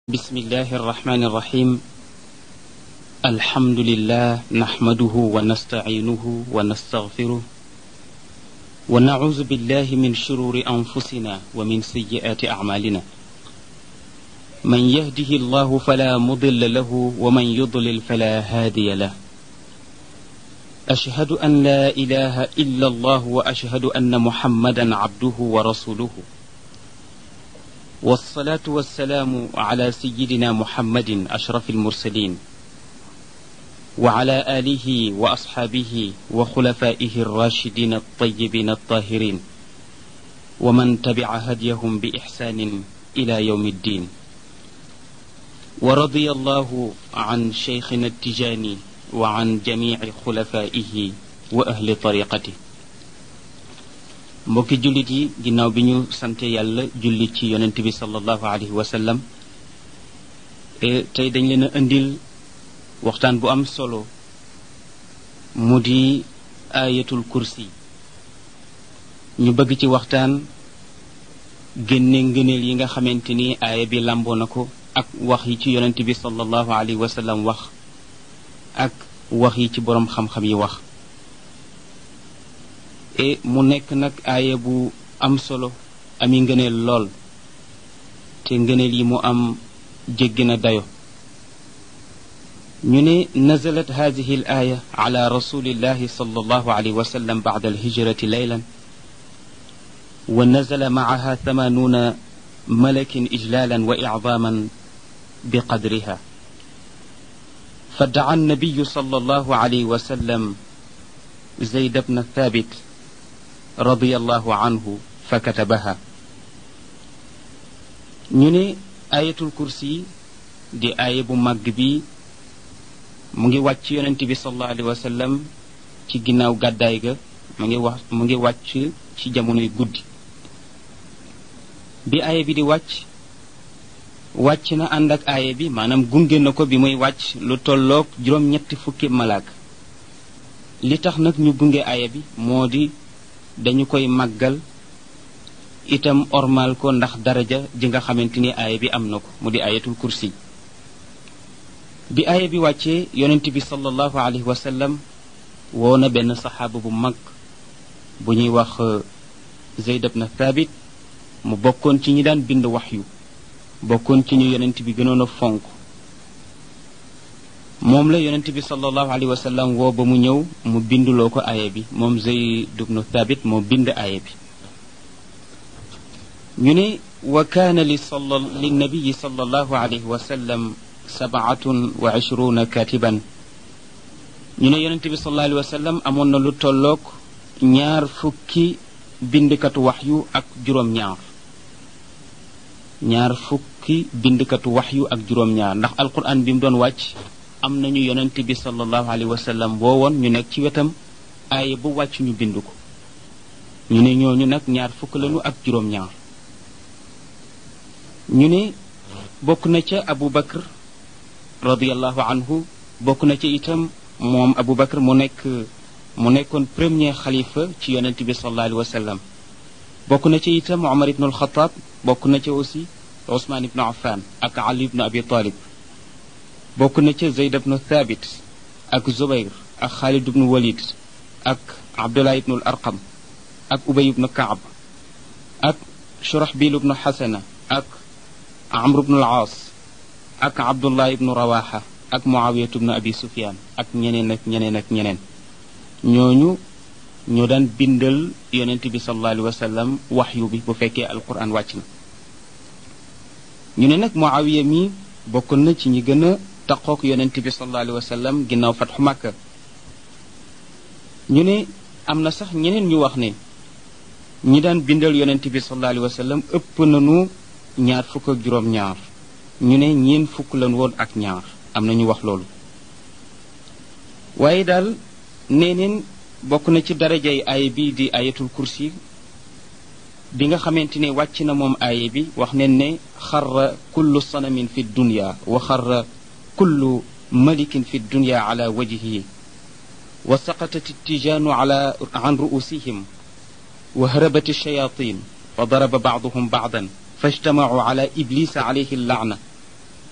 بسم الله الرحمن الرحيم الحمد لله نحمده ونستعينه ونستغفره ونعوذ بالله من شرور انفسنا ومن سيئات اعمالنا من يهده الله فلا مضل له ومن يضلل فلا هادي له اشهد ان لا اله الا الله واشهد ان محمدا عبده ورسوله والصلاة والسلام على سيدنا محمد أشرف المرسلين وعلى آله وأصحابه وخلفائه الراشدين الطيبين الطاهرين ومن تبع هديهم بإحسان إلى يوم الدين ورضي الله عن شيخنا التجاني وعن جميع خلفائه وأهل طريقته mbokki jullit yi ginnaaw bi ñu sante yàlla julli ci yonent bi sallallahu alayhi wa sallam tey dañ leen a indil waxtaan bu am solo mu di ayatul kursi ñu bëgg ci waxtaan génne ngëneel yi nga xamante ni aaya bi làmboo na ko ak wax yi ci yonent bi sallallahu alayhi wa sallam wax ak wax yi ci boroom xam-xam yi wax e mu nekk nag aaya bu am solo ami ngëneel lool te ngëneel yi mu am jéggi na dayo ñu ne nazalat hadihi al aaya ala rasulillahi sallallahu alayhi wa sallam bacda alhijrati laylan wa nazala macaha thamanuuna malakin ijlalan wa icdaman biqadriha فدعا النبي صلى الله عليه وسلم زيد بن ثابت رضي الله عنه فكتبها ñu ne ayatul kursi di aaya bu màgg bi mu ngi wàcc yonent bi sallallahu alayhi wa sallam ci ginnaaw gàddaay ga mu ngi wax mu ngi wàcc ci jamonoy guddi bi aaya bi di wàcc wàcc na ànd ak aaya bi maanaam gunge na ko bi muy wàcc lu tolloog juróom-ñetti fukki malaak li tax nag ñu gunge aaya bi moo di dañu koy màggal itam ormal ko ndax daraja ji nga xamante ni aaya bi am na ko mu di ayatul kursi bi aaya bi wàccee yonent bi sallallahu alayhi wa sallam woo na benn saxaaba bu mag bu ñuy wax Zayd ibn Thabit mu bokkoon ci ñi daan bind waxyu bokkoon ci ñu yonent bi gënoon a fonk moom la yonent bi sallallahu alayhi wa sallam woo ba mu ñëw mu binduloo ko aaya bi moom Zayd ibnu Thabit moo bind aaya bi ñu ne wa kaana li sala li nabiyi sallallahu alayhi wa sallam sabaatun wa ishruuna katiban ñu ne yonent bi sallallahu alayhi wa sallam amoon na lu tolloog ñaar fukki bindkatu waxyu ak juróom-ñaar ñaar fukki bindkatu waxyu ak juróom-ñaar ndax alquran bi mu doon wàcc am nañu yonent bi sallallahu alayhi wa sallam woowoon ñu nekk ci wetam aaya bu wàcc ñu bind ko ñu ne ñooñu nag ñaar fukk lañu ak juróom-ñaar ñu ne bokk na ca abu bakr radiallahu anhu bokk na ca itam moom abu bakr mu nekk mu nekkoon premier xalifa ci yonent bi sallallahu alayhi wa sallam bokk na ca itam omar ibnu alxataab bokk na ca aussi usmaan ibnu affan ak ali ibnu abi talib bokk na ca zeyd ibnu thabit ak zubayr ak xaalid ibnu walid ak abdullah ibnu arqam ak ubay ibnu kaab ak shurahbil ibnu xasana ak amr ibnu al-aas ak abdullah ibnu rawaxa ak muawiyat ibnu abi sufyan ak ñeneen ak ñeneen ak ñeneen ñooñu ñoo daan bindal yonent bi sallallahu alayhi wa sallam waxyu bi bu fekkee alquran wàcc na ñu ne nag muawiya mi bokkoon na ci ñi gën a taqook yonent bi sallallahu alayhi wa sallam ginnaaw fatxu màkka ñu ne am na sax ñeneen ñu wax ne ñi daan bindal yonent bi sallallahu alayhi wa sallam ëpp nañu ñaar fukk ak juróom-ñaar ñu ne ñeen fukk lan woon ak ñaar am na ñu wax loolu waaye daal neeneen bokk na ci darajay aaya bi di ayatul kursi bi nga xamante ne wàcc na moom aaya bi wax neen ne xarra kullu sanamin fi dunya wa xarra kullu malikin fi dunya ala wajhihi wa saqatat ittijaanu ala an ru'usihim wa harabat ash-shayatin wa daraba ba'duhum ba'dan فاجتمعوا على إبليس عليه اللعنة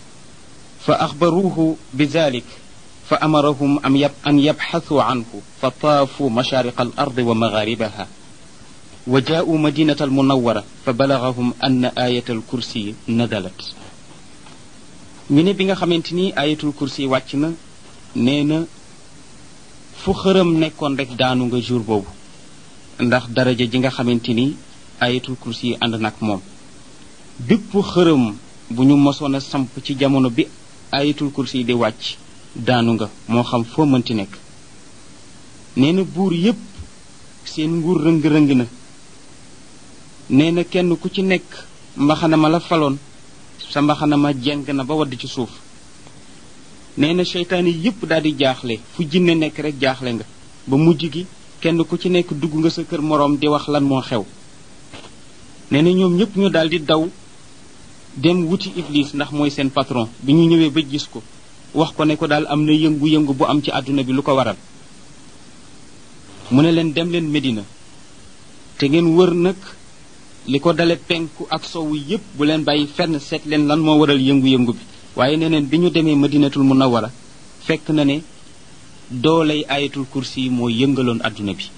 fa axbaruuhu bi dalik fa amarahum am yab an yabxathuu anhu fa taafuu mashaariqa al ardi wa magaaribaha wa jaa'uu madinata almunawara fa balagahum ann ayat alkursi nadalat ñu ne bi nga xamante ni ayatul kursi wàcc na nee na fu xërëm nekkoon rek daanu nga jour boobu ndax daraja ji nga xamante ni ayatul kursi yi ànd nag moom bépp xërëm bu ñu mosoon a samp ci jamono bi ayatul kursi yi di wàcc daanu nga moo xam foo mënti nekk nee na buur yépp seen nguur rëng-rëng na nee na kenn ku ci nekk mbaxana ma la faloon sa mbaxana ma jeng na ba wadd ci suuf nee na seytaan yi yépp daal di jaaxle fu jinne nekk rek jaaxle nga ba mujj gi kenn ku ci nekk dugg nga sa kër moroom di wax lan moo xew nee na ñoom ñépp ñu daal di daw dem wuti iblis ndax mooy seen patron bi ñu ñëwee ba gis ko wax ko ne ko daal am na yëngu-yëngu bu am ci àdduna bi lu ko waral mu ne leen dem leen Medina te ngeen wër nag li ko dale penku ak sowu yépp bu leen bàyyi fenn seet leen lan moo waral yëngu-yëngu bi waaye neneen bi ñu demee madinatul munawwara fekk na ne dooley ayatul kursi yi moo yëngaloon àdduna bi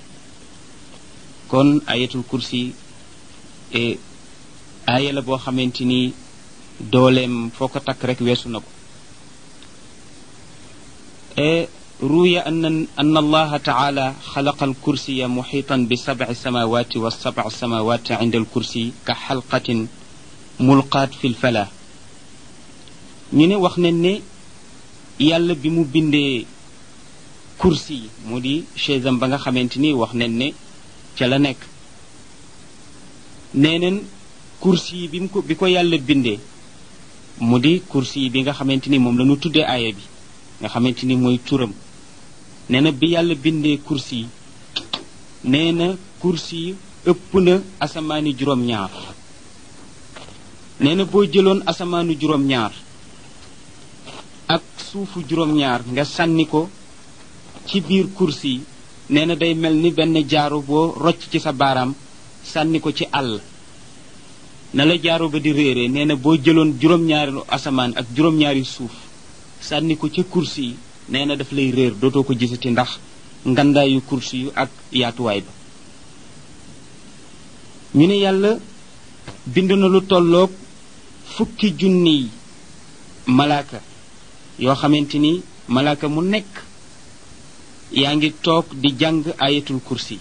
kon ayatul kursi e aaya la boo xamante ni dooleem foo ko takk rek weesu na ko e ruya an an allaha taala xalaqa alkursiya muxitan bi sabci samawati wa sabc samawati inda alkursi ka xalqatin mulqaat fi lfala ñu ne wax nañ ne yàlla bi mu bindee kursi yi mu di chaise am ba nga xamante ni wax nañ ne ca la nekk nee neen kursi yi bi mu ko bi ko yàlla bindee mu di kursi yi bi nga xamante ni moom la ñu tuddee aaya bi nga xamante ni mooy turam nee na bi yàlla bindee kursi yi nee na kursi yi ëpp na asamaani juróom-ñaar nee na boo jëloon asamaanu juróom-ñaar ak suufu juróom-ñaar nga sànni ko ci biir kursi yi nee na day mel ni benn jaaro boo rocc ci sa baaraam sànni ko ci àll na la jaaro ba di réere nee na boo jëloon juróom-ñaari asamaan ak juróom-ñaari suuf sànni ko ca kursi yi nee na daf lay réer dootoo ko gisati ndax ngandaayu kursi yu ak yaatuwaay ba ñu ne yàlla bind na lu tolloog fukki junniy malaaka yoo xamante ni malaaka mu nekk yaa ngi toog di jàng ayatul kursi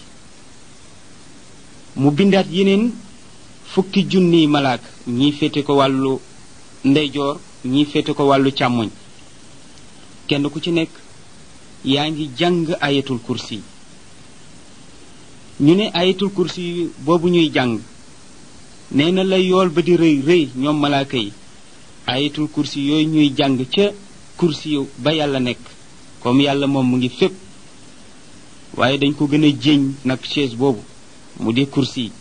mu bindaat yeneen fukki junniy malaaka ñii féete ko wàllu ndeyjoor ñii féete ko wàllu càmmoñ kenn ku ci nekk yaa ngi jàng ayatul kursi ñu ne ayatul kursi boobu ñuy jàng nee na la yool ba di rëy rëy ñoom malaaka yi ayatul kursi yooyu ñuy jàng ca kursi ba yàlla nekk comme yàlla moom mu ngi fépp waaye dañ ko gën a jéñ nag chaise boobu mu di kursi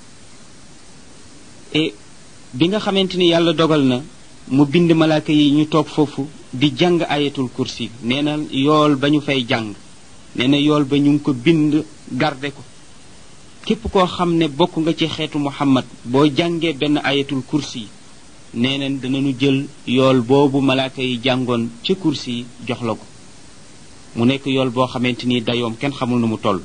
et bi nga xamante ni yàlla dogal na mu bind malaaka yi ñu toog foofu di jàng ayatul kursi nee na yool ba ñu fay jàng nee na yool ba ñu ngi ko bind garde ko képp koo xam ne bokk nga ci xeetu muhammad boo jàngee benn ayatul kursi nee na danañu jël yool boobu malaaka yi jàngoon ca kursi jox la ko mu nekk yool boo xamante ni dayoom kenn xamul nu mu toll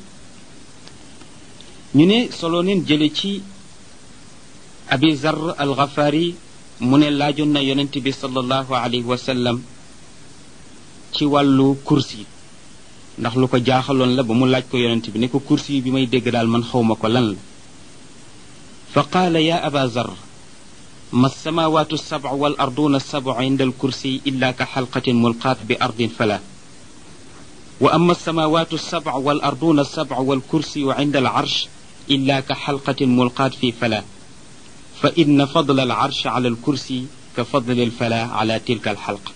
ñu ne solo neen jële ci abi zar al ghafari mu ne laajoon na yonent bi sallallahu alayhi wa sallam ci wàllu kursi ndax lu ko jaaxaloon la ba mu laaj ko yonent bi ne ko kursi bi may dégg daal man xawma ko lan la fa qaala ya aba zar ma alsamawatu alsabc wal arduna alsabc inda alkursi illa ka xalqatin mulqaat bi ardin fala wa ama alsamawatu alsabc wal arduna alsabc walkursiyu inda alcarsh illa ka xalqatin mulqaat fi fala fa inna fadla alcarsh ala alkursi ka fadli alfala ala tilka alxalqa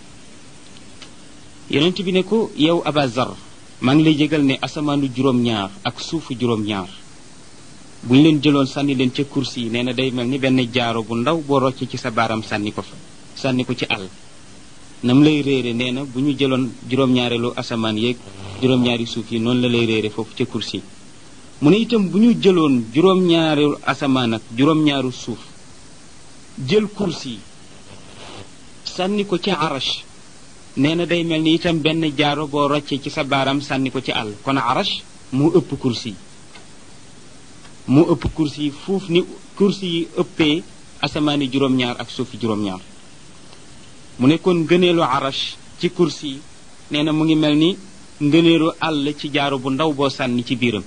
yonent bi ne ko yow aba zar maa ngi lay jégal ne asamaanu juróom-ñaar ak suufu juróom-ñaar bu ñu leen jëloon sànni leen ca kursi yi nee na day mel ni benn jaaro bu ndaw boo rocce ci sa baaram sànni ko fa sànni ko ci àll nam lay réere nee na bu ñu jëloon juróom-ñaareelu asamaan yeeg juróom-ñaari suuf yi noonu la lay réere foofu ca kursi yi mu ne itam bu ñu jëloon juróom-ñaareelu asamaan ak juróom-ñaaru suuf jël kursi yi sànni ko ci arash nee na day mel ni itam benn jaaro boo roccee ci sa baaraam sànni ko ci àll kon arash moo ëpp kursi yi moo ëpp kursi yi fuuf ni kursi yi ëppee asamaani juróom-ñaar ak suufi juróom-ñaar mu ne kon ngëneelu arash ci kursi yi nee na mu ngi mel ni ngëneelu àll ci jaaro bu ndaw boo sànni ci biiram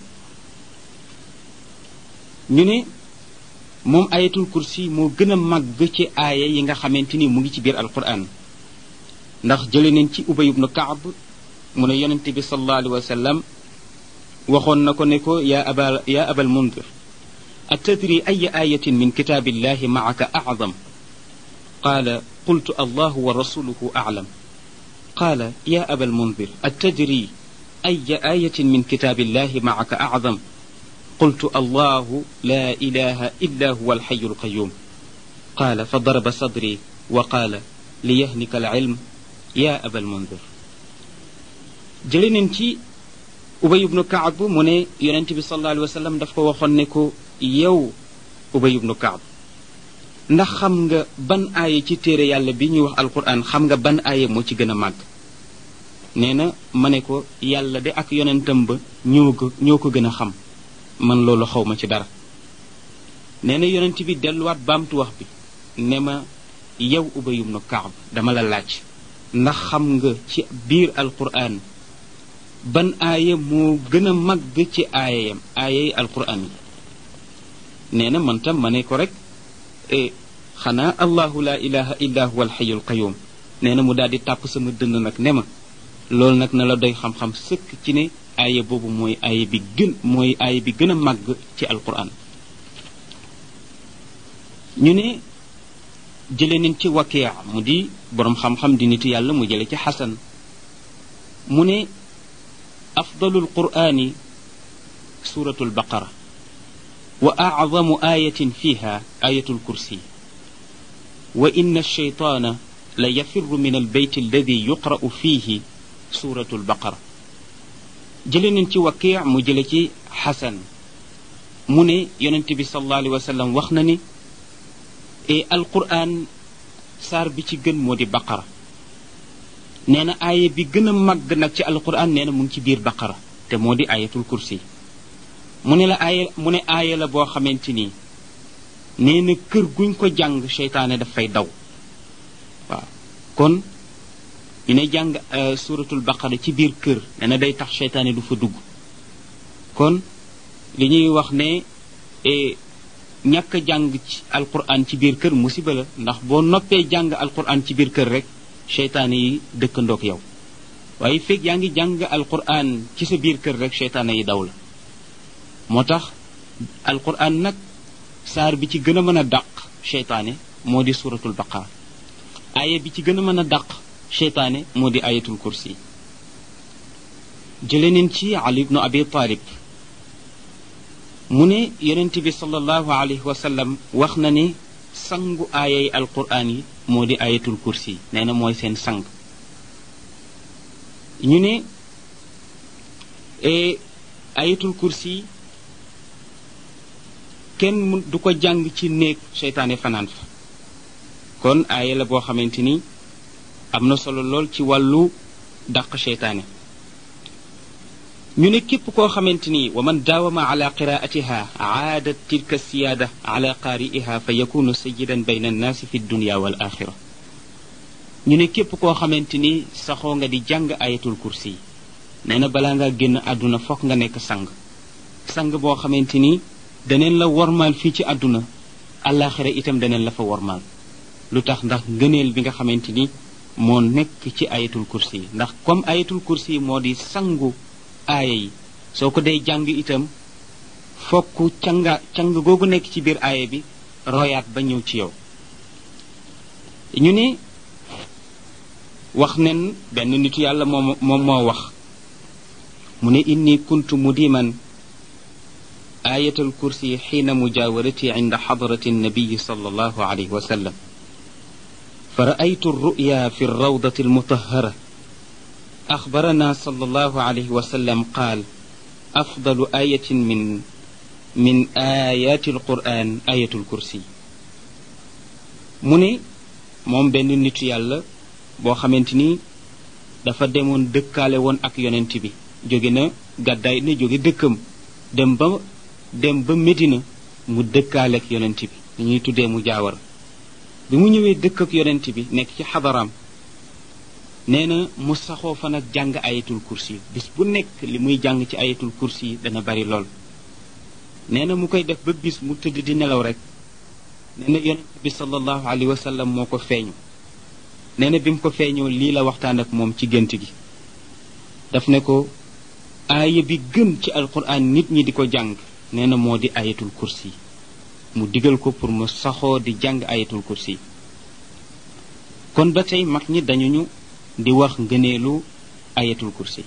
ñu ne moom ayatul kursi moo gën a màgg ci aaya yi nga xamante ni mu ngi ci biir alquran ndax jële nañ ci ubay ibnu kaab mu ne yonente bi sallallahu alayhi wa sallam waxoon na ko ne ko yaa aba yaa abal mundir atadri ay ayatin min kitaabillahi maaka acdam qaala qultu allahu wa rasuluhu aclam qaala yaa abal mundir atadri ay ayatin min kitaabillahi maaka acdam قلت الله لا إله إلا هو الحي القيوم قال فضرب صدري وقال ليهنك العلم يا أبا المنذر جلين تي أبي بن كعب من ينتبه صلى الله عليه وسلم دفق وخنكو يو أبي بن كعب ndax xam nga ban aaya ci téere yàlla bi ñuy wax alquran xam nga ban aaya moo ci gën a màgg nee na ma ne ko yàlla de ak yonentam ba ñoo ko ñoo ko gën a xam man loolu xaw ma ci dara nee na yonent bi delluwaat baamtu wax bi ne ma yow ubayum nu kaab dama la laaj ndax xam nga ci biir alquran ban aaya moo gën a màgg ci aayayam aayay alquran yi nee na man tam ma ne ko rek xanaa allahu la ilaha illa huwa alxayu alqayum nee na mu daal di tàpp sama dënn nag ne ma loolu nag na la doy xam-xam sëkk ci ne aaya boobu mooy aaya bi gën mooy aaya bi gën a màgg ci alquran ñu ne jële nañ ci wakia mu di boroom xam-xam di nitu yàlla mu jële ci xasan mu ne afdalu alqurani suratu albaqara wa acdamu ayatin fiha ayatu alkursi wa inna alshaytana la yafiru min albayt alladi yuqra'u fihi suratu albaqara jële nañ ci wakii mu jële ci xasan mu ne yonent bi sallallahu alayhi wa sallam wax na ni e alquran saar bi ci gën moo di baqara nee na aaya bi gën a màgg nag ci alquran nee na mu ngi ci biir baqara te moo di ayatul kursi mu ne la aaya mu ne aaya la boo xamante ni nee na kër guñ ko jàng seytaane daf fay daw waaw kon ñu ne jàng suratul baqara ci biir kër nee na day tax seytaane du fa dugg kon li ñuy wax ne ñàkk jàng ci alquran ci biir kër musiba la ndax boo noppee jàng alquran ci biir kër rek seytaane yi dëkkandoog yow waaye fekk yaa ngi jàng alquran ci sa biir kër rek seytaane yi daw la moo tax alquran nag saar bi ci gën a mën a dàq seytaane moo di suratul baqara aaya bi ci gën a mën a dàq seytaane moo di ayatul kursi jële neen ci ali ibnu abi talib mu ne yonent bi sallallahu alayhi wa sallam wax na ne sangu aayay alquran yi moo di ayatul kursi nee na mooy seen sang ñu ne ayatul kursi kenn du ko jàng ci néeg seytaane fanaan fa kon aaya la boo xamante ni am na solo lool ci wàllu dàq seytaane ñu ne képp koo xamante ni wa man daawama ala qiraatiha aadat tilka siyaada ala qaari'iha fa yakunu sayidan bayna annaasi fi dunya wal axira ñu ne képp koo xamante ni saxoo nga di jàng ayatul kursi nee na balaa ngaa génn àdduna fokk nga nekk sang sang boo xamante ni daneen la wormaal fii ci àdduna àllaaxira itam daneen la fa wormaal lu tax ndax ngëneel bi nga xamante ni moo nekk ci ayatul kursi yi ndax comme ayatul kursi yi moo di sangu aaya yi soo ko dee jàng itam fokk canga cang googu nekk ci biir aaya bi royaat ba ñëw ci yow ñu ne wax nen benn nitu yàlla moom moom moo wax mu ne inni kuntu mudiman ayatal kursi xiina mujaawarati inda xadrati nabiyi sallallahu alayhi wa sallam فرأيت الرؤيا في الروضة المطهرة أخبرنا صلى الله عليه وسلم قال أفضل آية من من آيات القرآن آية الكرسي mu ne moom benn nitu yàlla boo xamante ni dafa demoon dëkkaale woon ak yonent bi jóge na gàddaay na jóge dëkkam dem ba dem ba Medina mu dëkkaale ak yonent bi dañuy tuddee mu jaawar bi mu ñëwee dëkk ak yonent bi nekk ci xadaraam nee na mu saxoo fa nag jàng ayatul kursi bis bu nekk li muy jàng ci ayatul kursi yi dana bari lool nee na mu koy def ba bis mu tëdd di nelaw rek nee na yonent bi sallallahu alayhi wa sallam moo ko feeñu nee na bi mu ko feeñoo lii la waxtaan ak moom ci gént gi daf ne ko aaya bi gën ci alquran nit ñi di ko jàng nee na moo di ayatul kursi mu digal ko pour mu saxoo di jàng ayatul kursi kon ba tey mag ñi dañu ñu di wax ngëneelu ayatul kursi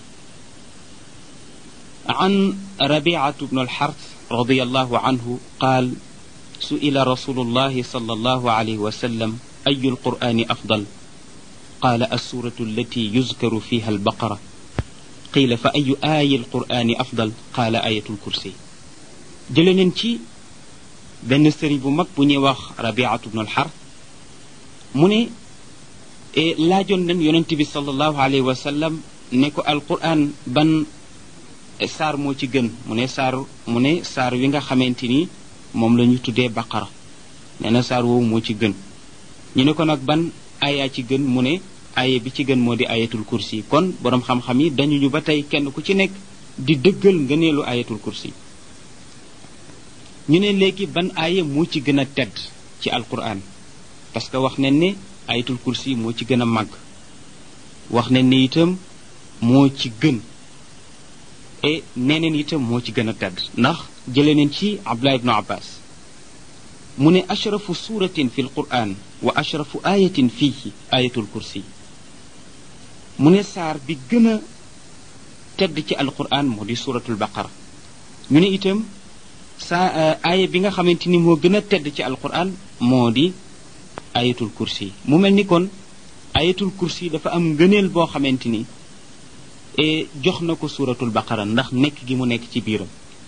عن ربيعة بن الحرث رضي الله عنه قال سئل رسول الله صلى الله عليه وسلم أي القرآن أفضل قال السورة التي يذكر فيها البقرة قيل فأي آي القرآن أفضل قال آية الكرسي جلننتي بن سري بمك بني وخ ربيعة بن الحرث مني لا جنن ينتبي صلى الله عليه وسلم نكو القرآن بن saar moo ci gën mu ne saar mu ne saar wi nga xamante ni moom la ñu tuddee baqara nee na saar woowu moo ci gën ñu ne ko nag ban aaya ci gën mu ne aaya bi ci gën moo di ayatul kursi kon boroom xam-xam yi dañu ñu ba tey kenn ku ci nekk di dëggal ngëneelu ayatul kursi ñu ne léegi ban aaya moo ci gën a tedd ci alquran parce que wax nañ ne ayatul kursi moo ci gën a màgg wax nañ ne itam moo ci gën e neneen itam moo ci gën a tedd ndax jële neen ci abdullah ibnu abbas mu ne ashrafu suratin fi lquran wa ashrafu ayatin fiihi ayatul kursi mu ne saar bi gën a tedd ci alquran moo di suratul baqara ñu ne itam saa aaya bi nga xamante ni moo gën a tedd ci alquran moo di ayatul kursi mu mel ni kon ayatul kursi dafa am ngëneel boo xamante ni jox na ko suuratul baqara ndax nekk gi mu nekk ci biiram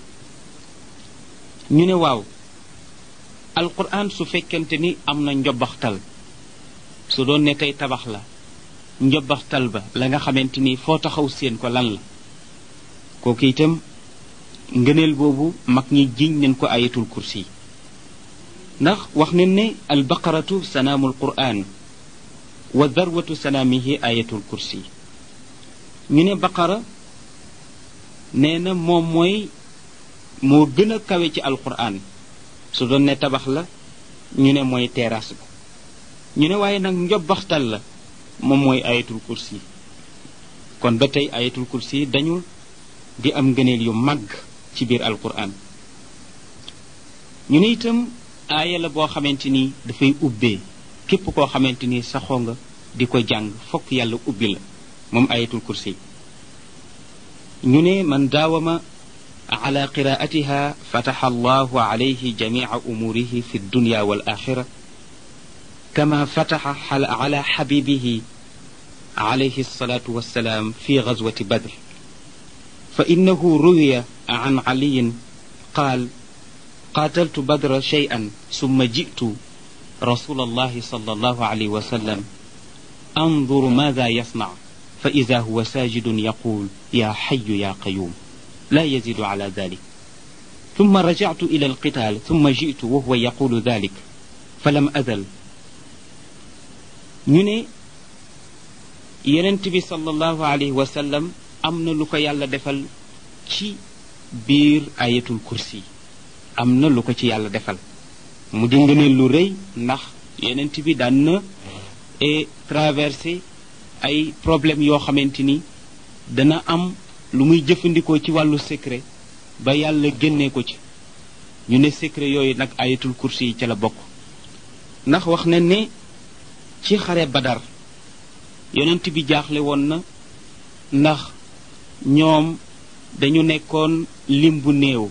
ñu ne waaw alquran su fekkente ni am na njobaxtal su doon ne tey tabax la njobaxtal ba la nga xamante ni foo taxaw seen ko lan la kooku itam ngëneel boobu mag ñi jiñ nañ ko ayatul kursi ndax wax nañ ne albaqaratu sanaamul quran wa darwatu sanaamihi ayatul kursi ñu ne baqara nee na moom mooy moo gën a kawe ci alquran su doon ne tabax la ñu ne mooy terrasse ba ñu ne waaye nag njobbaxtal la moom mooy ayatul kursi kon ba tey ayatul kursi dañul di am ngëneel yu màgg ci biir alquran ñu ne itam aaya la boo xamante ni dafay ubbee képp koo xamante ni saxoo nga di ko jàng fokk yàlla ubbi la moom ayatul kursi ñu ne man daawama ala qiraatiha fataxa allahu alayhi jamica umuurihi fi dunya wal axira kama fataxa ala xabibihi alayhi alsalatu wassalaam fi gazwati badr fa innahu ruwiya an caliyin qaal قاتلت بدر شيئا ثم جئت رسول الله صلى الله عليه وسلم انظر ماذا يصنع فإذا هو ساجد يقول يا حي يا قيوم لا يزيد على ذلك ثم رجعت إلى القتال ثم جئت وهو يقول ذلك فلم أزل ñu yenent bi sallallahu alayhi wa sallam am na lu ko yàlla defal ci biir ayatul kursi am na lu ko ci yàlla defal mu di ngëneel lu rëy ndax yenent bi daan na e traversé ay problème yoo xamante ni dana am lu muy jëfandikoo ci wàllu secret ba yàlla génnee ko ci ñu ne secret yooyu nag ayatul kursi yi ca la bokk ndax wax na ne ci xare badar yonent bi jaaxle woon na ndax ñoom dañu nekkoon lim bu néew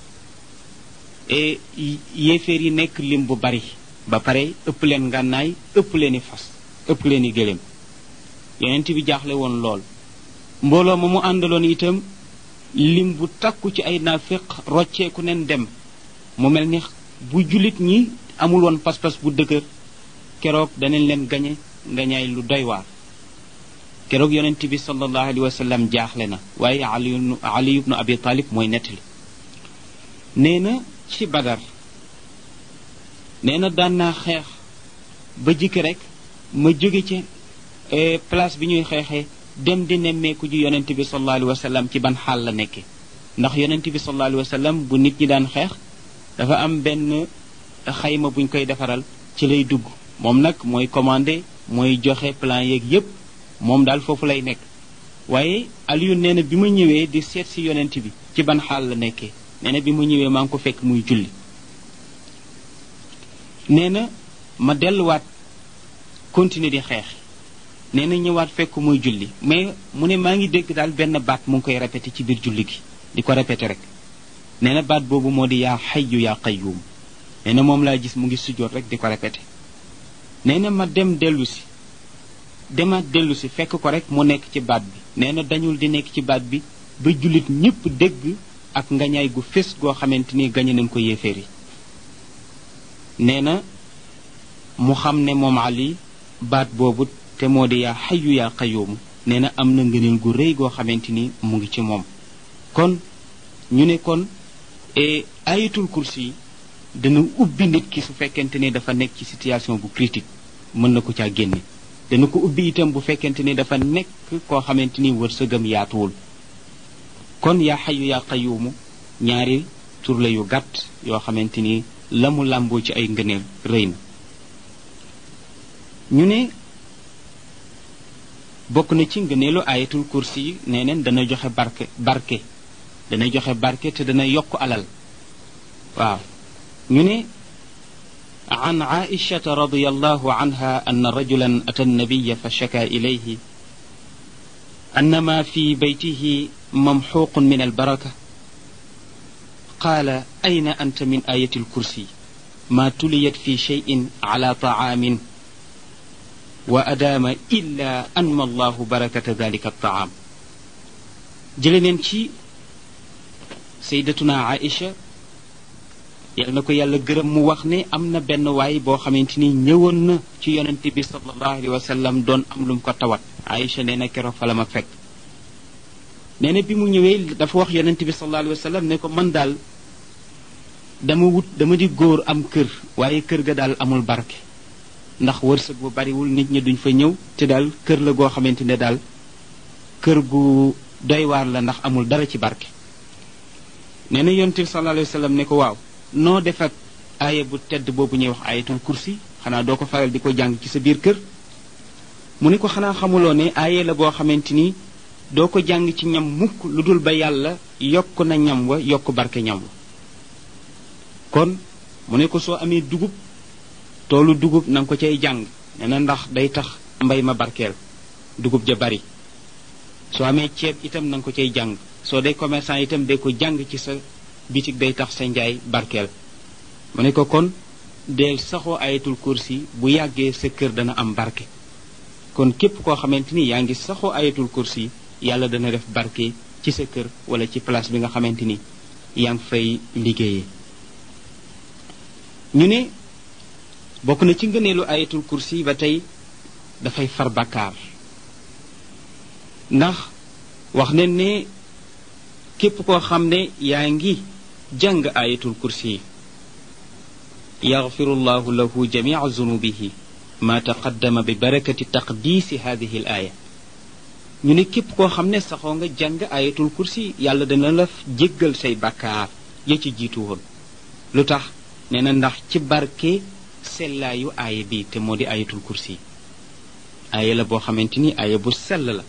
et yéeféer yi nekk lim bu bari ba pare ëpp leen ngànnaay ëpp leen i fas ëpp leen i gëléem yonent bi jaaxle woon lool mbooloo ma mu àndaloon itam lim bu takku ci ay naafiq rocceeku nen dem mu mel ni bu jullit ñi amul woon pas-pas bu dëgër keroog danañ leen gañe ngañaay lu doy waar keroog yonent bi sallallahu alayhi wa sallam jaaxle na waaye ali ali ibnu abi talib mooy nettali nee na ci badar nee na daan naa xeex ba jikki rek ma jóge ci place bi ñuy xeexee dem di nemmeeku ji yonent bi sallallahu alayhi wa sallam ci ban xaal la nekke ndax yonent bi sallallahu alayhi wa sallam bu nit ñi daan xeex dafa am benn xayma buñ koy defaral ci lay dugg moom nag mooy commandé mooy joxe plan yeeg yépp moom daal foofu lay nekk waaye Aliou nee na bi ma ñëwee di seet si yonent bi ci ban xaal la nekkee nee na bi ma ñëwee maa ngi ko fekk muy julli nee na ma delluwaat continuer di xeex nee na ñëwaat fekk muy julli mais mu ne maa ngi dégg daal benn baat mu ngi koy répété ci biir julli gi di ko répété rek nee na baat boobu moo di yaa xayyu yaa qayyum nee na moom laa gis mu ngi sujjoot rek di ko répété nee na ma dem dellu si demaat dellu si fekk ko rek mu nekk ci baat bi nee na dañul di nekk ci baat bi ba jullit ñépp dégg ak ngañaay gu fés goo xamante ni gañe nañ ko yéeféer yi nee na mu xam ne moom Ali baat boobu te moo di yaa xayu yaa qayoomu nee na am na ngëneel gu rëy goo xamante ni mu ngi ci moom kon ñu ne kon ayatul kursi yi dana ubbi nit ki su fekkente ni dafa nekk ci situation bu critique mën na ko caa génne dana ko ubbi itam bu fekkente ni dafa nekk koo xamante ni wërsëgam yaatuwul kon yaa xayu yaa qayuumu ñaari tur la yu gàtt yoo xamante ni la mu làmboo ci ay ngëneel rëy na ñu ne bokk na ci ngëneelu ayatul kursi yi nee neen dana joxe barke barke dana joxe barke te dana yokk alal waaw ñu ne عن عائشة رضي الله عنها أن رجلا أتى النبي فشكى إليه أن ما في بيته ممحوق من البركة قال أين أنت من آية الكرسي ما تليت في شيء على طعام وأدام إلا أنمى الله بركة ذلك الطعام جلنين سيدتنا عائشة yal na ko yàlla gërëm mu wax ne am na benn waay boo xamante ni ñëwoon na ci yonent bi sallallahu alayhi wa sallam doon am lu mu ko tawat Aïcha nee na keroog fa la ma fekk nee na bi mu ñëwee dafa wax yonent bi sallallahu alayhi wa sallam ne ko man daal dama wut dama di góor am kër waaye kër ga daal amul barke ndax wërsëg bu bariwul nit ñi duñ fa ñëw te daal kër la goo xamante ne daal kër gu doy waar la ndax amul dara ci barke nee na yonent bi sallallahu alayhi wa sallam ne ko waaw noo def ak aaya bu tedd boobu ñuy wax ayatul kursi xanaa doo ko faral di ko jàng ci sa biir kër mu ne ko xanaa xamuloo ne aaya la boo xamante ni doo ko jàng ci ñam mukk lu dul ba yàlla yokk na ñam wa yokk barke ñam wa kon mu ne ko soo amee dugub toolu dugub na nga ko cay jàng nee na ndax day tax mbay ma barkeel dugub ja bari soo amee ceeb itam na nga ko cay jàng soo dee commerçant itam day ko jàng ci sa bitig day tax sa njaay barkeel mu ne ko kon deel saxoo ayatul kursi bu yàggee sa kër dana am barke kon képp koo xamante ni yaa ngi saxoo ayatul kursi yàlla dana def barke ci sa kër wala ci place bi nga xamante ni yaa ngi fay liggéeyee ñu ne bokk na ci ngëneelu ayatul kursi ba tey dafay far bakkaar ndax wax ne ne képp koo xam ne yaa ngi jàng ayatul kursi yaxfiru llahu lahu jamica zunubihi ma taqaddama bi barakati taqdiisi hadihi l aaya ñu ne képp koo xam ne saxoo nga jàng ayatul kursi yàlla dana la jéggal say bàkkaar ya ci jiitu woon lu tax nee na ndax ci barke sellaayu aaya bi te moo di ayatul kursi aaya la boo xamante ni aaya bu sell la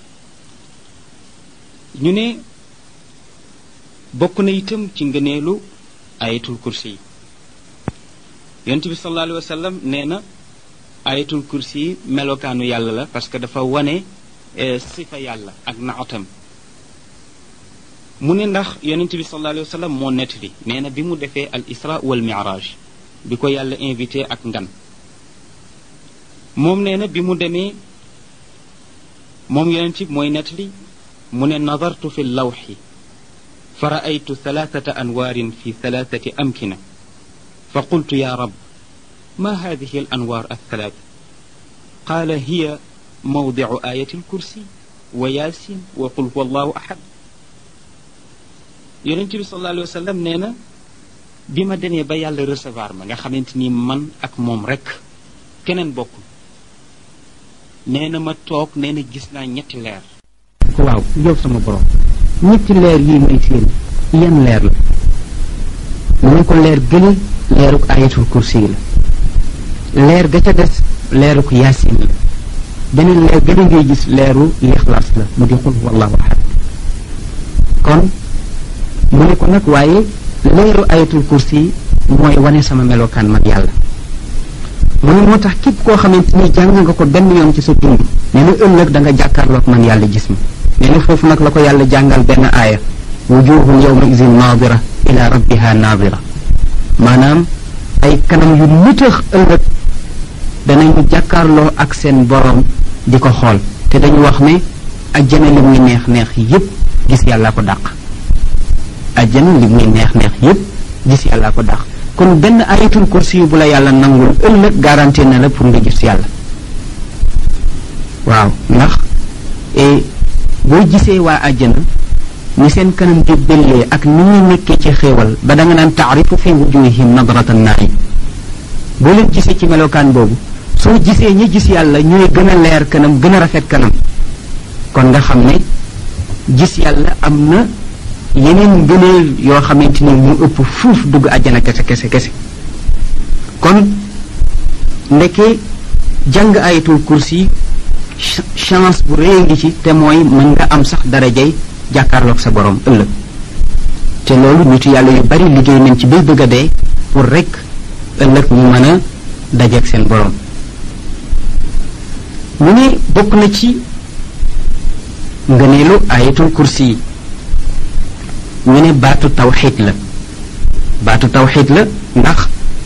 ñu ne bokk na itam ci ngëneelu ayatul kursi yi yonent bi sallallahu alayhi wa sallam nee na ayatul kursi yi melokaanu yàlla la parce que dafa wane sifa yàlla ak naatam mu ne ndax yonent bi sallallahu alayhi wa sallam moo nettali nee na bi mu defee al isra wal miraj bi ko yàlla invité ak ngan moom nee na bi mu demee moom yonent bi mooy nettali mu ne nadartu fi lawxi fa raaytu thalathata anwaarin fi thalathati amkina fa qultu ya rab ma hadihi al anwaar althalat qaala hiya mawdicu ayati alkursi wa yaasin wa qul huwa allahu ahad yonent bi sallallahu alayhi wa sallam nee na bi ma demee ba yàlla recevoir ma nga xamante ni man ak moom rek keneen bokkul nee na ma toog nee na gis naa ñetti leer waaw yow sama borom ñetti leer yi may seen yan leer la mu ne ko leer gële leeruk ayatul kursi yi la leer ga ca des leeruk yaasin la beneen leer gële ngay gis leeru lixlaas la mu di xul wallahu ahad kon mu ne ko nag waaye leeru ayatul kursi yi mooy wane sama melokaan man yàlla mu ne moo tax képp koo xamante ni jàng nga ko benn yoon ci sa dund nee na ëllëg da nga jàkkaarloog man yàlla gis ma nee na foofu nag la ko yàlla jàngal benn aaya wujuhun yawma idin naadira ila rabbiha naadira maanaam ay kanam yu nitax ëllëg danañu jàkkaarloo ak seen borom di ko xool te dañu wax ne ajjana li muy neex neex yépp gis yàlla ko dàq ajjana li muy neex neex yépp gis yàlla ko dàq kon benn ayatul kursi yu bu la yàlla nangul ëllëg garanti na la pour nga gis yàlla waaw ndax boo gisee waa àjjana ni seen kanam di bellee ak ni ñuy nekkee ci xéewal ba da nga naan taarifu fi wujuhihim nadrata naim boo leen gisee ci melokaan boobu soo gisee ñi gis yàlla ñooy gën a leer kanam gën a rafet kanam kon nga xam ne gis yàlla am na yeneen ngëneel yoo xamante ni mu ëpp fuuf dugg àjjana kese kese kese kon ndeke jàng ayatul kursi chance bu rëy ngi ci te mooy mën nga am sax darajay jàkkaarloog sa borom ëllëg te loolu nitu yàlla yu bari liggéey nañ ci bay bëgg a dee pour rek ëllëg ñu mën a dajeeg seen borom mu ne bokk na ci ngëneelu ayatul kursi yi ñu ne baatu tawxiid la baatu tawxiid la ndax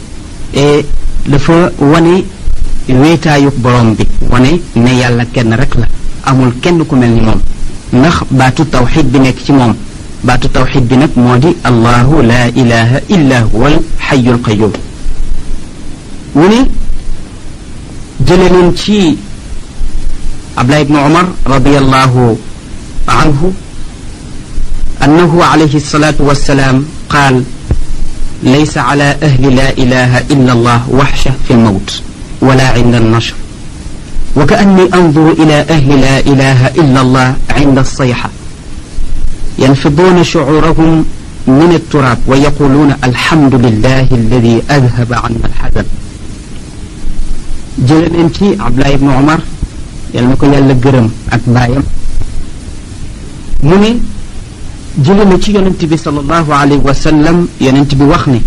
dafa wane wéetaayuk borom bi wane ne yàlla kenn rek la amul kenn ku mel ni moom ndax baatu tawxid bi nekk ci moom baatu tawxid bi nag moo di allahu la ilaha illa huwa al xayu al qayum mu ne jële noon ci abdullah ibnu umar radiallahu anhu annahu alayhi salatu wassalaam qaal laysa ala ahli la ilaha illa allah waxsha fi lmawt ولا عند النشر وكأني أنظر إلى أهل لا إله إلا الله عند الصيحة ينفضون شعورهم من التراب ويقولون الحمد لله الذي أذهب عنا الحزن جلن انتي عبد الله بن عمر يلمكو يالا گرم ak bayam mune jële na ci yonent bi sallallahu alayhi wa sallam yonent bi wax ne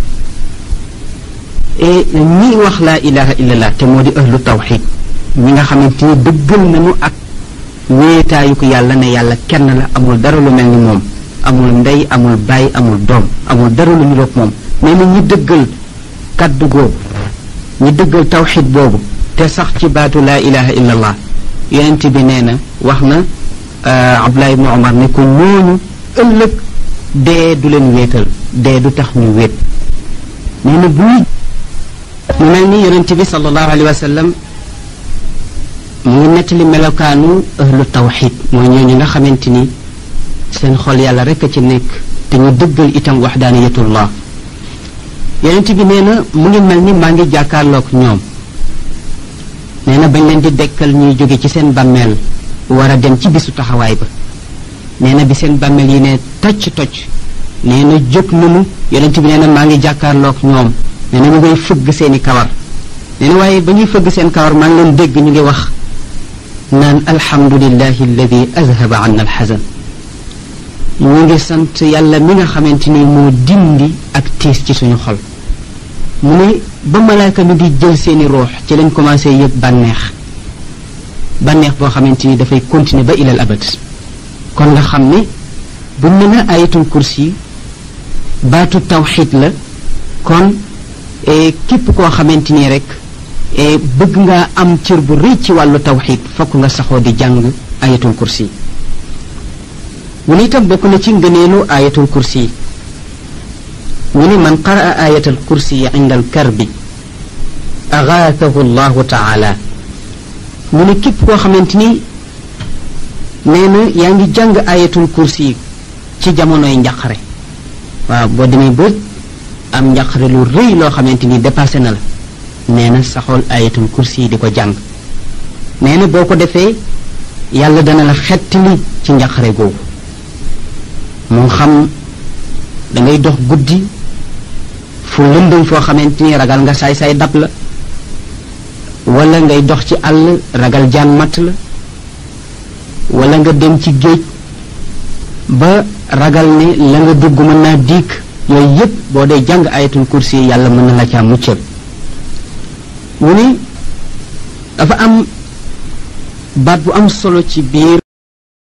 et ñi wax laa ilaha illallah te moo di ahlu tawxid ñi nga xamante ni dëggal nañu ak wéetaayu ko yàlla ne yàlla kenn la amul dara lu mel ni moom amul ndey amul baay amul doom amul dara lu niroog moom nee na ñi dëggal kaddu googu ñi dëggal tawxid boobu te sax ci baatu laa ilaha illallah yonent bi nee na wax na Abdullah ibnu Omar ne ko ñooñu ëllëg dee du leen wéetal dee du tax ñu wéet nee na buy mu mel ni yonent bi sallallahu alayhi wa sallam mu ngi nettali melokaanu ahlu tawxid mooy ñooñu nga xamante ni seen xol yàlla rek a ci nekk te ñu dëggal itam waxdaaniyatullah yonent bi nee na mu ngi mel ni maa ngi jàkkaarloog ñoom nee na bañ leen di dekkal ñuy jóge ci seen bàmmeel war a dem ci bisu taxawaay ba nee na bi seen bàmmeel yi ne tocc tocc nee na jóg nanu yonent bi nee na maa ngi jàkkaarloog ñoom nee na ñu ngay fëgg seeni kawar nee na waaye ba ñuy fëgg seen kawar maa ngi leen dégg ñu ngi wax naan alhamdulillahi alladi azhaba anna alxasan ñu ngi sant yàlla mi nga xamante ni moo dindi ak tiis ci suñu xol mu ne ba malaaka mi di jël seeni ruux ci lañ commencé yëg bànneex bànneex boo xamante ni dafay continuer ba ilal abad kon nga xam ne bu ne na ayatul kursi baatu tawxid la kon képp koo xamante ni rek bëgg nga am cër bu rëy ci wàllu tawxid fokk nga saxoo di jàng ayatul kursi mu ne itam bokk na ci ngëneelu ayatul kursi ñu ne man qaraa ayatal kursi inda alkarbi agaathahu allahu taala mu ne képp koo xamante ni nee na yaa ngi jàng ayatul kursi yi ci jamonoy njaqare waaw boo demee ba am njaqare lu rëy loo xamante ni dépassé na la nee na saxool ayatul kursi yi di ko jàng nee na boo ko defee yàlla dana la xettali ci njaqare googu moo xam da ngay dox guddi fu lëndëm foo xamante ni ragal nga saay-saay dab la wala ngay dox ci àll ragal jaan matt la wala nga dem ci géej ba ragal ne la nga dugg mën naa diik yooyu yépp boo dee jàng ayatul kursi yàlla mën na la caa muccal mu ne dafa am baat bu am solo ci biir